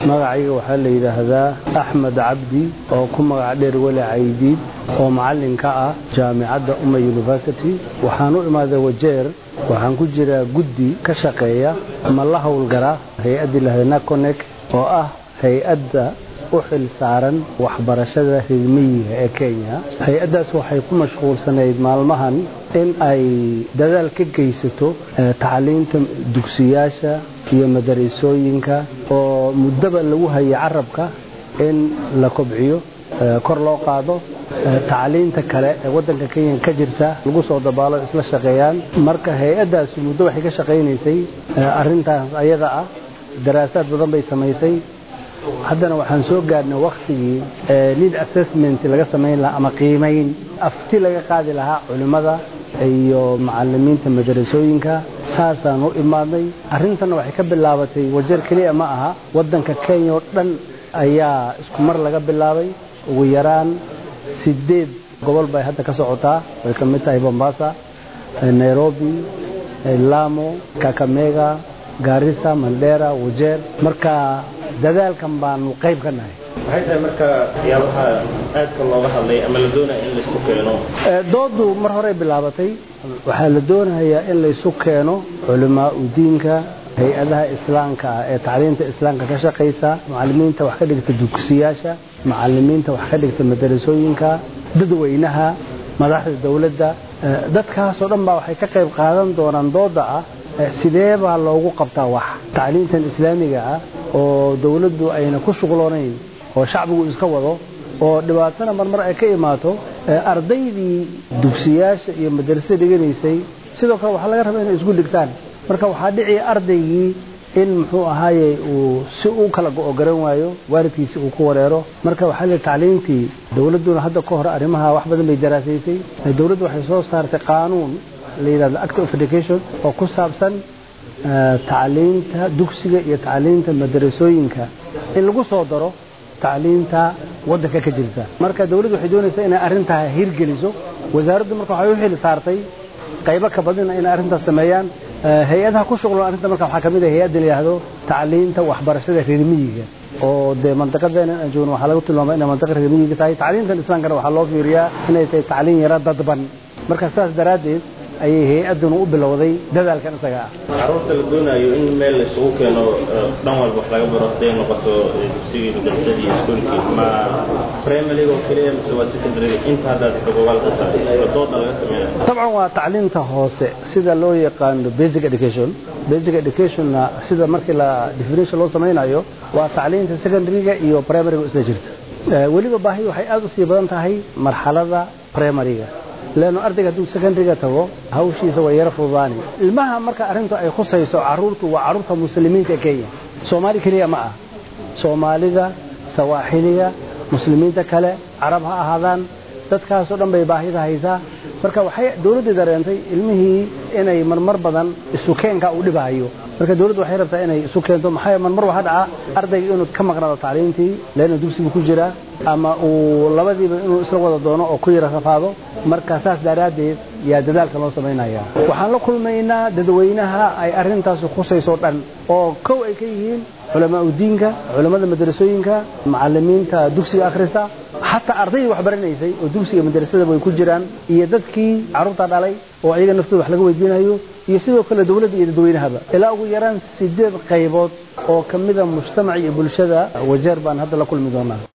magacayga waxaa la yidhaahdaa axmed cabdi oo ku magac dheer weli caydiid oo macallin ka ah jaamicadda uma university waxaan u imaaday wajeer waxaan ku jiraa guddi ka shaqeeya ama la howlgara hay-addii lahada naconek oo ah hay-adda u xil saaran waxbarashada reermiyiga ee kenya hay-addaas waxay ku mashquulsanayd maalmahan in ay dadaal ka geysato tacliinta dugsiyaasha iyo madarasooyinka oo muddaba lagu hayay carabka in la kobciyo kor loo qaado tacliinta kale ee waddanka kenya ka jirta lagu soo dabaalo isla shaqeeyaan marka hay-addaas muddo waxay ka shaqaynaysay arrintaas ayada ah daraasaad badan bay samaysay haddana waxaan soo gaarnay wakhtigii need assessment laga samayn lahaa ama qiimayn afti laga qaadi lahaa culimmada iyo macalimiinta madarasooyinka saasaan u imaadnay arrintanna waxay ka bilaabatay wajeer keliya ma aha waddanka kenya oo dhan ayaa isku mar laga bilaabay ugu yaraan sideed gobol bay hadda ka socotaa way ka mid tahay bombasa nairobi lamo kakamega gaarisa mandheera wajeer marka dadaalkan baanu qayb ka nahay maxay tahay marka waxyaabaha aadka looga hadlay ama la doonaya in laysku keeno doodu mar horey bilaabatay waxaa la doonayaa in laysu keeno culamaa u diinka hay-adaha islaamka ah ee tacliinta islaamka ka shaqaysa macalimiinta wax ka dhigta dugsiyaasha macalimiinta wax ka dhigta madarasooyinka dadweynaha madaxda dowladda dadkaasoo dhan baa waxay ka qayb qaadan doonaan dooda ah sidee baa loogu qabtaa wax tacliintan islaamiga ah oo dowladdu ayna ku shuqloonayn oo shacbigu iska wado oo dhibaatana marmar ay ka imaato ardaydii dugsiyaasha iyo madarasada dhiganaysay sidoo kale waxaa laga rabaa inay isku dhigtaan marka waxaa dhici ardaygii in muxuu ahaaye uu si u kala go-o garan waayo waalidkiisi uu ku wareero marka waxaa li tacliintii dowladduna hadda ka hor arrimaha wax badan bay daraasaysay dowladdu waxay soo saartay qaanuun la yidhahdo act of education oo ku saabsan tacliinta dugsiga iyo tacliinta madarasooyinka in lagu soo daro tacliinta waddanka ka jirta marka dowladdu waxay doonaysaa inay arrintaa hirgeliso wasaaraddu marka waxay u xil saartay qaybo ka badina inay arrintaas sameeyaan hay-adaha ku shuqloon arrinta marka waxaa ka mid ah hay-adda la yidhaahdo tacliinta waxbarashada reermiyiga oo dee mandiqadeena aan joogno waxaa lagu tilmaamay inay mandiqa reermiyiga tahay tacliintan islaamkana waxaa loo fiiriyaa inay tahay tacliin yaro dadban marka sidaas daraaddeed ayay hay-adduna u bilowday dadaalkan isaga ah caruurta la doonayo in meel laysugu keeno dhan walba wax laga baro haday noqoto dugsigii madrasadii iyo iskuolkii ma primaryga oo keliya mise waa secondaryga inta haddaad xogogaal ku tahay oo dooda laga sameynaya dabcan waa tacliinta hoose sida loo yaqaano basic education basic educationna sida markii la definition loo samaynayo waa tacliinta secondaryga iyo primaryga isla jirta weliba baahi waxay aad u sii badan tahay marxalada primaryga leanno ardayga hadduu secondaryga tago hawshiisa way yaro fududaani ilmaha marka arrintu ay khusayso carruurtu waa carruurta muslimiinta ee kenya soomaali keliya ma ah soomaalida sawaaxiliga muslimiinta kale carab ha ahaadaan dadkaasoo dhan bay baahida haysaa marka waxay dowladdii dareentay ilmihii inay marmar badan isukeenka u dhibahayo marka dowladdu waxay rabtaa inay isu keento maxaa marmar waxaa dhaca ardayga inuu ka maqnaado tacliintii leanna dugsigu ku jiraa ama uu labadiiba inuu isla wada doono oo ku yara rafaado marka saas daraaddeed yaa dadaalka loo samaynaya waxaan la kulmaynaa dadweynaha ay arrintaasi khusayso dhan oo kow ay ka yihiin culamaa udiinka culammada madrasooyinka macalimiinta dugsiga akhrisa xataa ardaydii wax baranaysay oo dugsiga madrasada way ku jiraan iyo dadkii carruurta dhalay oo ayaga naftooda wax laga weydiinayo iyo sidoo kale dowladda iyo dadweynahaba ilaa ugu yaraan sideed qaybood oo ka mida mujtamac iyo bulshada wajeer baan hadda la kulmi doonaa